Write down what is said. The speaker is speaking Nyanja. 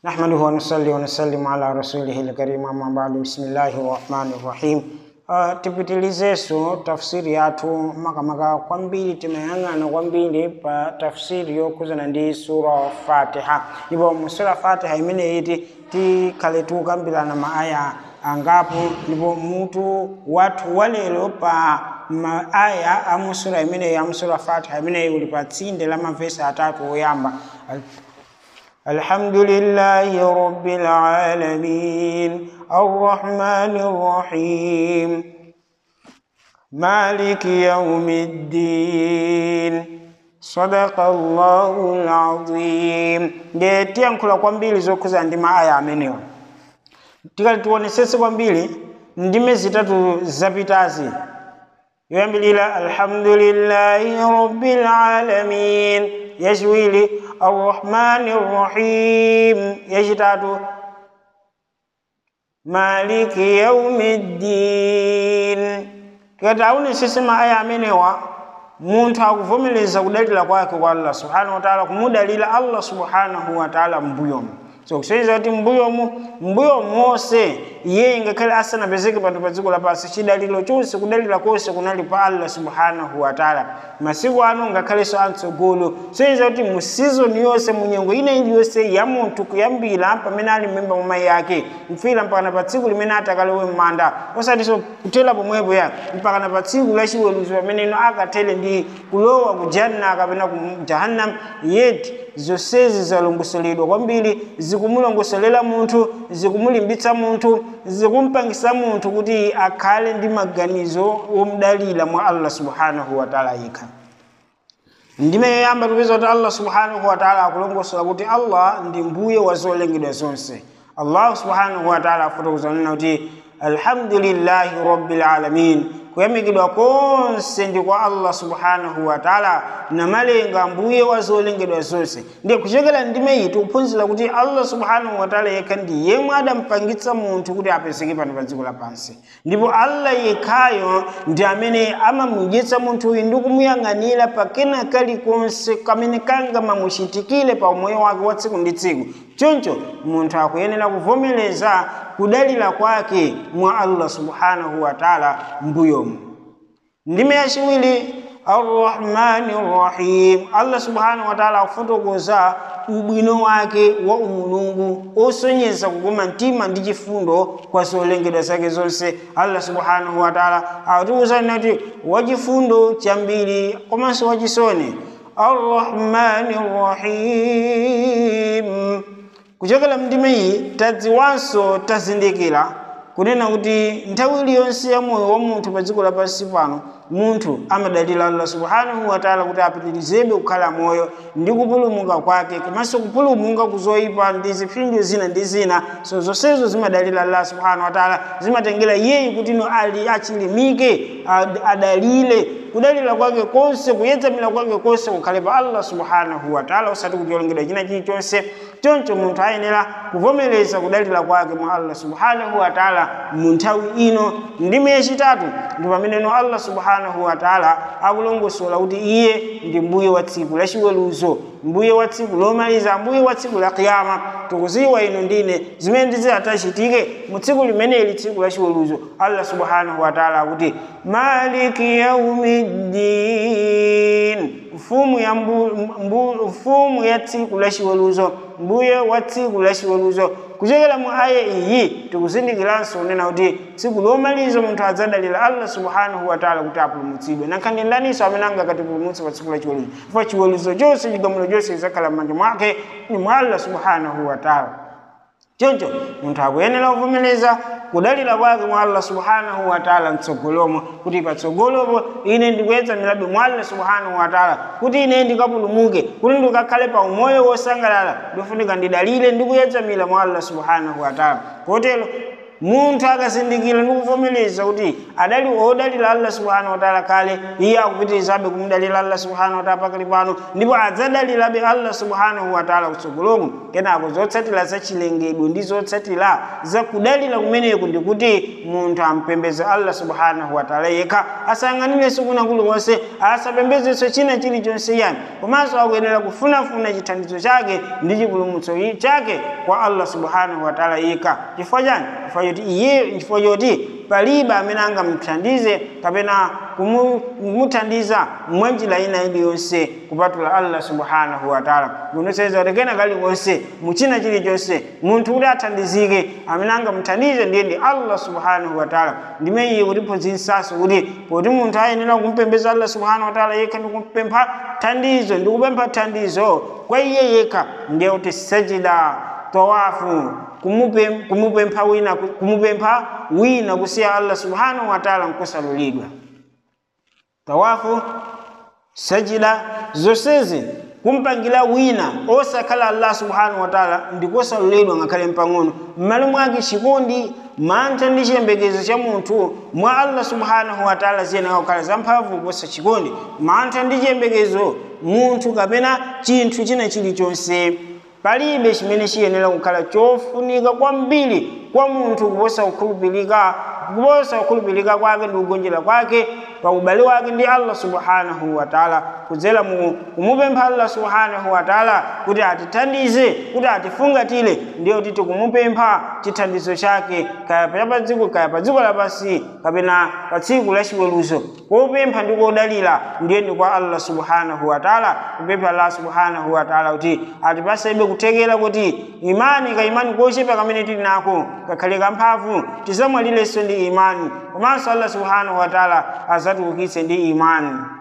نحمده ونصلي ونسلم على رسوله الكريم أما بعد بسم الله الرحمن الرحيم Uh, tipitilizeso tafsiri yathu makamaka kwambiri timayang'ana kwambiri pa tafsiri yokhuzana ndi sura fatiha ndipo mu sura fatiha imene iti tikhale tikukambirana maaya angapo ndipo mutu wathu walero pa maaya a mu sura imeneyi a mu sura fatiha imeneyi uli pa tsinde la mavesi atatu oyamba الحمد لله رب العالمين الرحمن الرحيم مالك يوم الدين صدق الله العظيم nde tiyankhula kwambiri zokhuza ndi maaya amenewa tikati tionesese kwambiri ndime zitatu zapitazi yoyambilira alhamdulillahi rabbil alamin yachiwiri arrahmani rrahim yachitatu maliki yaumiddin tikati aunesese maaya amenewa munthu akuvomereza kudalira kwake kwa allah subhanahu wataala kumudalira allah subhanahu wataala mbuyomu so kusonyeza kuti mbuyomu mbuyo monse iye ngakhale asanapezeke panthu pa dziko lapansi chidaliro chonse kudalira konse kunali pa allah subhanahu wataala masiku ano ngakhalenso amtsogolo kusonyeza kuti mu sizoni yonse mu nyengo ina iliyonse ya munthu kuyambira pamene ali mmimba mwa mayi yake kufika mpakana pa tsiku limene atakalowe m'manda osatinso kutera pomwepo ya mpakana pa tsiku la chiweruzo pamene ino akatere ndi kulowa ku janna kapena ku jahannam yeti zonsezi zalongosoledwa kwambiri zikumulongosolera munthu zikumulimbitsa munthu zikumpangisa munthu kuti akhale ndi maganizo omudalira mwa allah subhanahu wataala yekha ndime yoyamba tupeza kuti allah subhanahu wataala akulongosola kuti allah ndi mbuye wa zolengedwa zonse allah subhanahu wataala afotokoza kunena kuti alhamdulillahi rabbil alamin kuyamikidwa konse ndi kwa allah subhanahu wataala namalenga mbuye wa zolengedwa zonse ndiye kuchokera ndime iyi tikuphunzira kuti allah subhanahu wataala yekha ndi yemwe adampangitsa munthu kuti apezeke pano pa dziko lapansi ndipo allah yekhayo ndi amene amamudyetsa munthuyu ndi kumuyang'anira pakena kalikonse kamene kangamamuchitikire pa umoyo wake wa tsiku ndi tsiku choncho munthu akuyenera kuvomereza kudalira kwake mwa allah subhanahu wataala mbuyomu ndime yachiwiri arrahmani rrahim allah subhanahu wataala akufotokoza ubwino wake wa umulungu osonyeza kukoma mtima ndi chifundo kwa zolengedwa zake zonse allah subhanahu wataala akutiwuzani kuti wachifundo chambiri komanso wachisoni arrahmani rrahim kuchokera mndime iyi tadziwanso tazindikira kunena kuti nthawi iliyonse ya moyo wa munthu pa dziko lapansi pano munthu amadalira allah subhanahu wataala kuti apitirizebe kukhala moyo ndi kupulumuka kwake komanso kupulumuka kuzoyipa ndi zipsinjo zina ndi zina so zonsezo zimadalira allah subhanahu wataala zimatengera iyeyi kuti ino ali achilimike adalire kudalira kwake konse kuyedzamira kwake konse kukhale pa allah subhanahu wataala osati kuti olengedwa china chilichonse choncho munthu ayenera kuvomereza kudalira kwake mwa allah subhanahu wataala mu nthawi ino ndime yachitatu ndi pameneno allah subhanahu wataala akulongosola kuti iye ndi mbuye wa tsiku la chiweruzo mbuye wa tsiku lomaliza mbuye wa tsiku la kiyama tikuziwa ino ndine zimene ndizatachitike mu tsiku limeneli tsiku la chiweruzo allah subhanahu wataala akuti maliki yaumiddin mfumu ya mbu, mbu, mfumu ya tsiku la chiweruzo mbuye wa tsiku la chiweruzo kuchokera mu aya iyi tikuzindikiranso kunena kuti tsiku lomaliza munthu adzadalira allah subhanahu wataala kuti apulumutsidwe nankhani ndaninso amene angakatipulumutse pa tsiku la chiweruzo chifukwa chiweruzo chonse chigamulo chonse chizakhala m'manja mwake ni mwa allah subhanahu wataala choncho munthu akuyenera kuvomereza kudalira kwake mwa allah subhanahu wataala mtsogolomo kuti patsogolopo ine ndikuyedza milabe mwa allah subhanahu wataala kuti ine ndikapulumuke kuti ndikakhale pa umoyo wosangalala ndifunika ndidalire ndikuyedza mila mwa allah subhanahu wataala kotero munthu akazindikira ndi kuvomereza kuti adali odalira allah subhanahu wataala kale iye akupitirizabe kumudalira allah subhanahu wataala pakali pano ndipo adzadalirabe allah subhanahu wataala kutsogoloku kenako zotsatira za chilengedwe ndi zotsatira za kudalira kumeneku ndikuti munthu ampembeze allah subhanahu wataala yekha asayang'anirenso kuna kuliwonse asapembezenso china chilichonse yani komanso akuyenera kufunafuna chithandizo chake ndi chipulumutso chake kwa allah subhanahu wataala yekha chifukwa chani chifukwa choti iye chifukwa choti palibe amene angamuthandize kapena kumuthandiza mwanjira ina iliyonse kupatula allah subhanahu wataala kunoseza kuti kena kaliwonse muchina chilichonse munthu kuti athandizike amene angamuthandize ndiye ndi allah subhanahu wataala ndime iye kutiphunzitsanso kuti poti munthu ayenera kumpembeza allah subhanahu wataala yekha ndi kumpempha thandizo ndi kupempha thandizo kwa iye yekha ndiye kuti sajida tawafu kumupempha wina kumupempha wina kusiya allah subhanahu wataala nkusalulidwa tawafu sajida zonsezi kumpangira wina osakhala allah subhanahu wataala ndikosalulidwa ngakhale mpang'ono m'malo mwake chikondi mantha ndi chiyembekezo cha munthu mwa allah subhanahu wataala ziyenera kukhala zamphamvu kuposa chikondi mantha ndi chiyembekezo munthu kapena chinthu china chilichonse palibe chimene chiyenera kukhala chofunika kwambiri kwa munthu kuposa kukhulupirika kuposa kukhulupirika kwake ndi kugonjera kwake pa ubale wake ndi allah subhanahu wataala kudzera mu kumupempha allah subhanahu wataala kuti atithandize kuti atifungatire ndiyo kuti tikumupempha chithandizo chake kaya pa dziko kaya pa dziko lapansi kapena pa tsiku la chiweruzo kopempha ndi kodalira ndiye ndi kwa allah subhanahu wataala kupempha allah subhanahu wataala kuti atipasebe kuthekera kuti imani ka imani kochepa kamene tili nako kakhale kamphamvu tisamwalirenso ndi imani komanso allah subhanahu wataala azatiukitse ndi imani